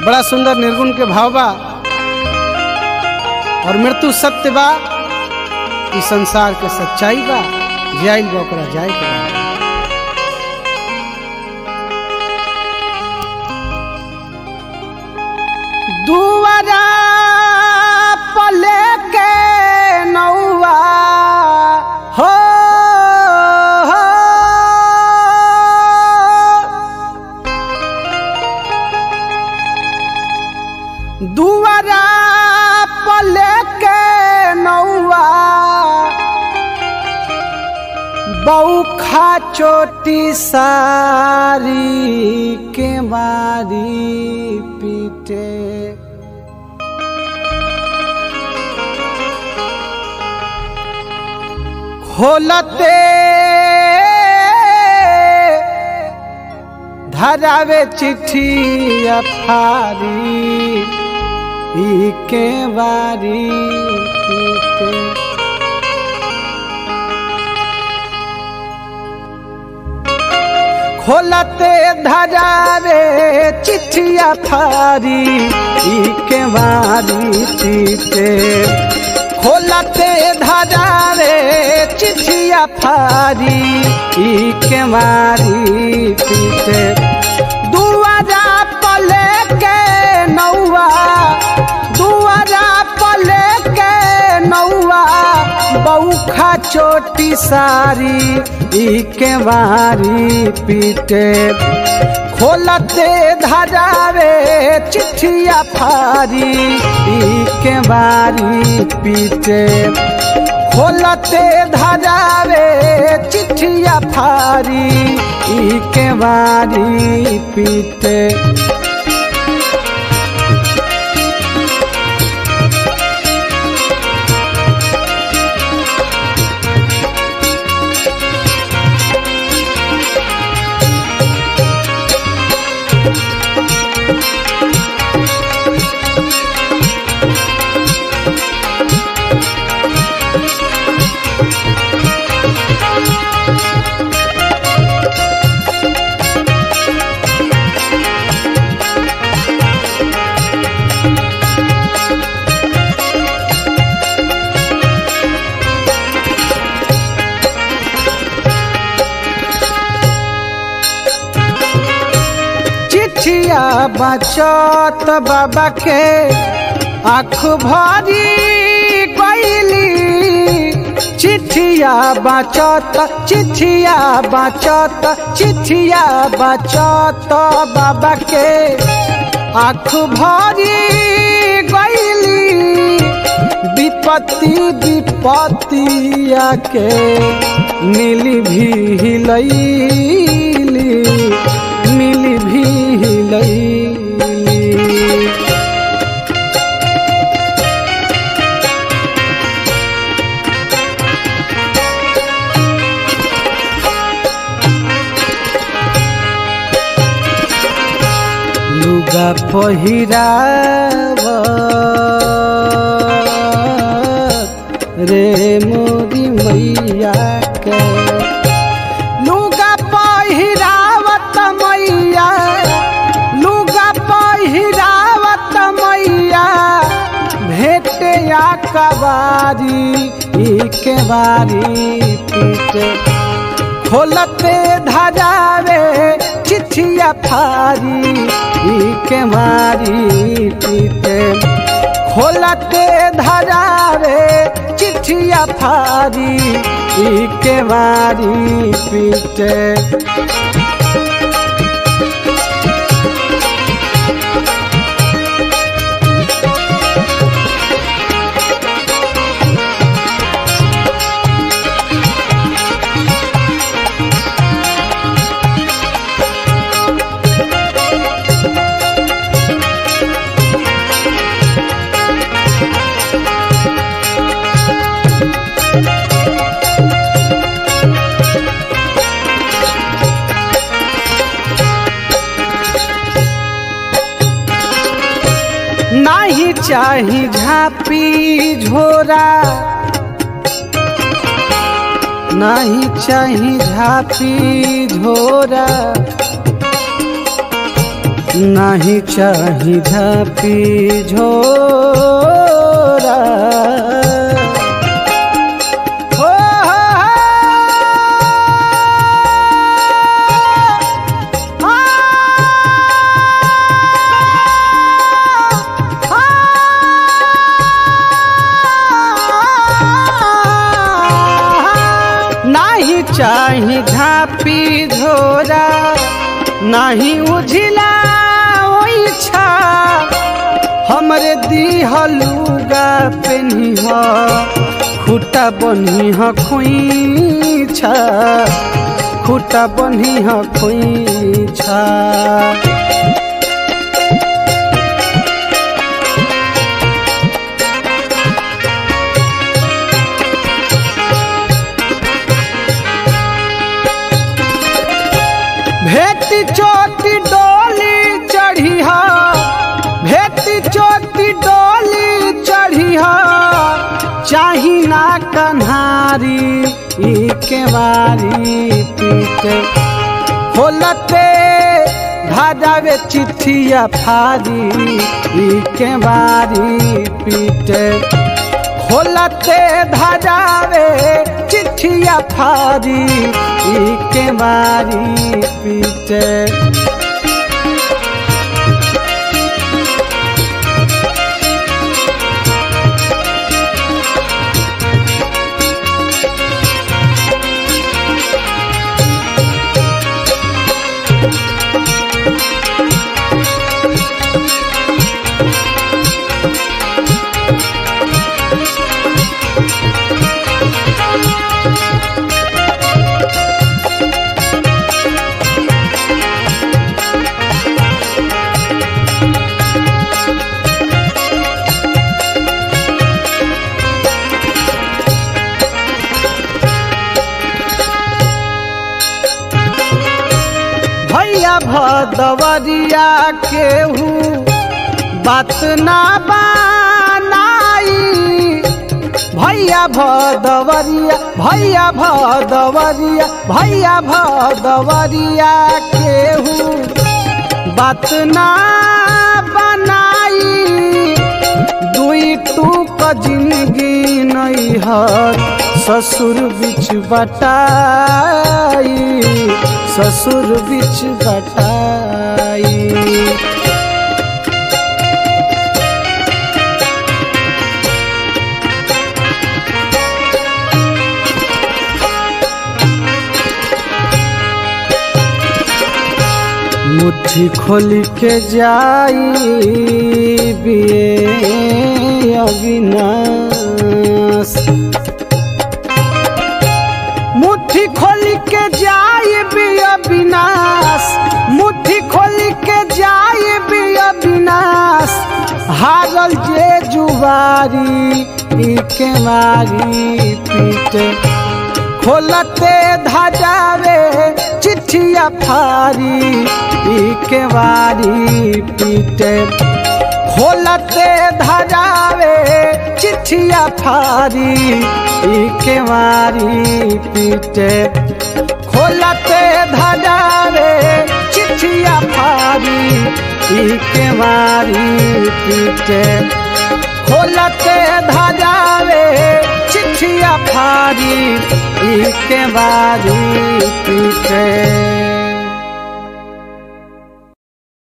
बड़ा सुंदर निर्गुण के भाव बा और मृत्यु सत्य बा ई संसार के सच्चाई बा जाइल बा ओकरा जाए के बा। दुआरा पले के नौआ हो हो। दुआरा पले के नौआ बौखा चोटी सारी के मारी पीटे खोलते धरावे चिट्ठी अफारी ई के बारी पीटे खोलते धरावे चिट्ठिया फारी ई के बारी पीटे खोलते धरावे चिट्ठिया फारी ई के मारी पीटे दुआरा पले के नौआ दुआरा पले के नौआ बौखा चोटी सारी ई के मारी पीटे खोलते धरावे चिट्ठिया फारी ई के बारी पीटे खोलते धरावे चिट्ठिया फारी ई के बारी पीटे चिट्ठिया बचत बाबा के आँख भरी गईली चिट्ठिया बचत चिट्ठिया बचत चिट्ठिया बचत बाबा के आँख भरी गईली विपत्ति विपत्तिया के मिली भी हिलैली मिली भी हिलैली लुगा पहिराव रे मोदी मैया के लुगा पहिरावत मैया लुगा पहिरावत मैया भेटे या कबारी ई के बारी पीटे खोलते धरावे चिट्ठिया फारी ई के मारी पीटे खोलते धरावे चिट्ठिया फारी ई के मारी पीटे नाही चाही झापी झोरा नाही चाही झापी झोरा नहीं चाही झापी झोरा हो, हो, हो, आ, आ, नाही चाही झापी झोरा नाही उझिला ओइछा हमरे दिहलुगा पेनिह खुटा बनिह खोइछा खुटा बनिह खोइछा भेटी चोटी डोली चढ़ी हा भेटी चोटी डोली चढ़ी हा चाही ना कन्हारी ई के बारी पीटे खोलते भाजावे चिट्ठिया फारी ई के बारी पीटे खोलते धाजावे चिट्ठिया फारी ई के मारी पीटे भैया भदवरिया केहू बात ना बनाई भैया भदवरिया भैया भदवरिया भैया भदवरिया केहू बात ना बनाई दुई टूक जिंदगी नहीं हर ससुर बिच बटाई ससुर बिच बटाई मुट्ठी खोल के जाई बिए अविनाश मुट्ठी खोल के जाई बिया विनाश मुट्ठी खोल के जाई बिया विनाश हारल जे जुवारी ई के मारी पीटे खोलते धाजावे चिट्ठिया फारी ई के वारी पीटे खोलते धाजावे चिट्ठिया फारी ई के वारी पीटे खोलते धाजावे चिट्ठिया फारी ई के वारी पीटे खोलते धाजावे चिट्ठिया फारी ई के बारी पीटे